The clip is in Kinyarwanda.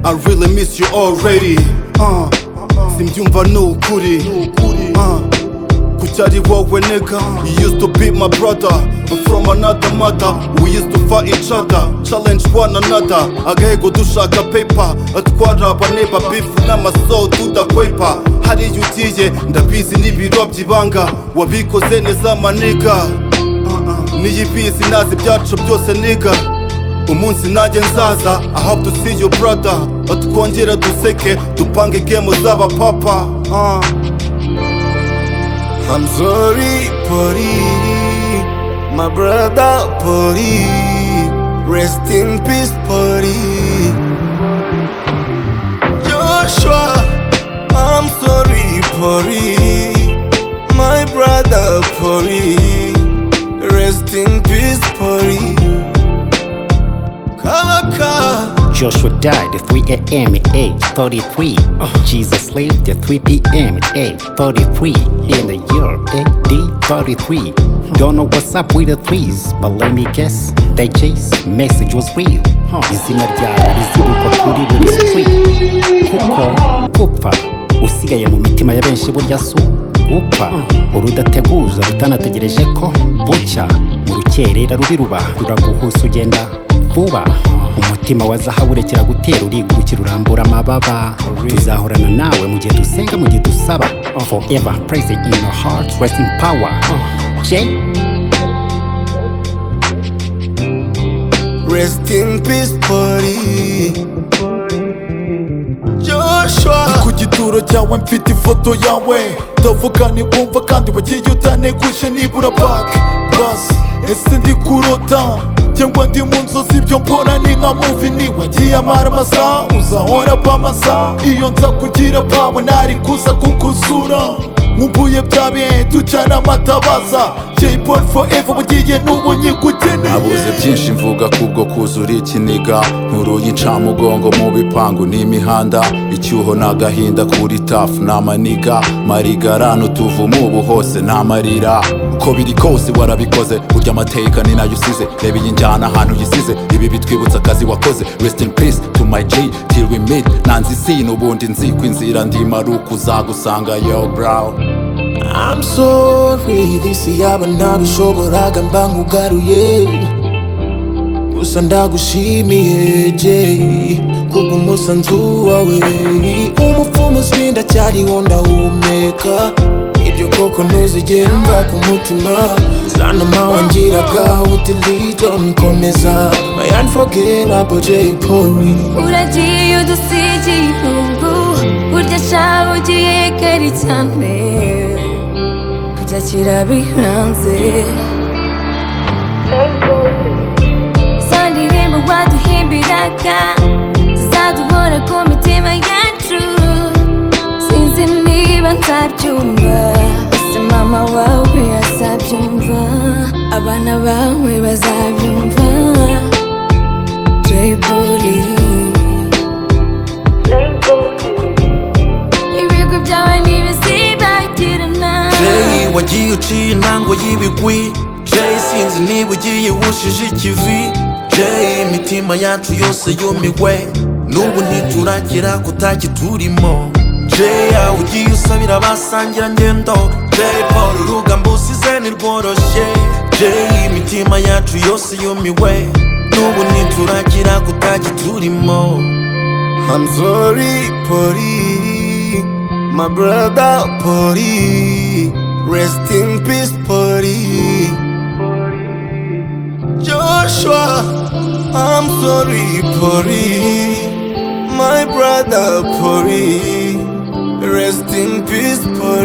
I really miss you already uh, simbyumva ni ukuri uh, kuki ari wowe nigga you used to be my brother from another mother we used to fight each other challenge one another agahego dushaka paper atwara abaneba beef n'amaso tudakwepa hariya ugiye ndabizi n'ibiro by'ibanga wabikoze neza maniga niyi bisi nazi ibyacu byose niga umunsi nanjye nzaza I hope to see you brother twongere duseke dupange gemu z'abapapa uh. I'm sorry, Pori, my brother Pori. Rest in peace, Pori. Joshua, I'm sorry, Pori, my brother Pori. Rest in peace, Pori. Kalaka. Joshua died at 3 a.m. at age 33. Jesus lived at 3 p.m. at age 33. In the year AD 33. Don't know what's up with the threes, but let me guess. They chase message was real. izina ryawe rizibukwa kuri buri sitwi kuko gupfa usigaye mu mitima ya benshi burya si gupfa urudateguza rutanategereje ko bucya mu rukerera rubi ruba ruraguhusa ugenda vuba umutima wa zahabu urekera gutera urigurukira urambura amababa tuzahorana nawe mu gihe dusenga mu gihe dusaba forever praise in your heart rest in power Jay Rest in peace, Pori. Joshua, ku gituro cyawe mfite ifoto yawe ndavuga nibumva kandi wagiye utaneguje nibura bake basi ese ndi kurota cyangwa ndi mu nzozi ibyo mbona ni nka muvi niwagiye amara amasaha uzahora pa amasaha iyo nza kugira pawe ntari kuza kukuzura nkumbuye bya bihe ducana amatabaza Jay Paul forever bugiye n'ubu nabuze nyikugeneye byinshi mvuga kubwo kuzura ikiniga nturuye incamugongo mu bipangu n'imihanda icyuho n'agahinda kuri tafu n'amaniga marigarana utuvumo ubu hose n'amarira uko biri kose warabikoze burya amateka ni nayo usize reba iyi njyana ahantu uyisize ibi bitwibutsa akazi wakoze rest in peace to my J till we meet nanze isi n'ubundi nzi ko inzira ndimo ari ukuzagusanga yo brown I'm sorry, this yaba ntabishoboraga mba nkugaruye gusa ndagushimiye Jay kubw'umusanzu wawe umupfumu sinda cyariho ndahumeka ibyo koko ntuzigera mva ku mutima zana mawangiraga utilito nkomeza my unforgettable Jay Polly Uragiye udusize igihugu Burya shaho ugiye kare cyane Kujya kirabihanze Za ndirimbo waduhimbiraga Zizaduhora ku mitima yacu Sinzi niba nzabyumva Ese mama wawe azabyumva Abana bawe bazabyumva Jay Polly Ibigo byawe ntibizibagirana Jay wagiye uciye intango y'ibigwi Jay sinzi niba ugiye wushije ikivi Jay imitima yacu yose yumiwe n'ubu ntituragira kutakiturimo Jay aho ugiye usabira abasangira ngendo Jay Paul urugamba usize ntirworoshye Jay imitima yacu yose yumiwe n'ubu ntituragira kutakiturimo I'm sorry, Pori, my brother Pori. Rest in peace, Pori. Joshua, I'm sorry, Pori, my brother Pori. Rest in peace, Pori.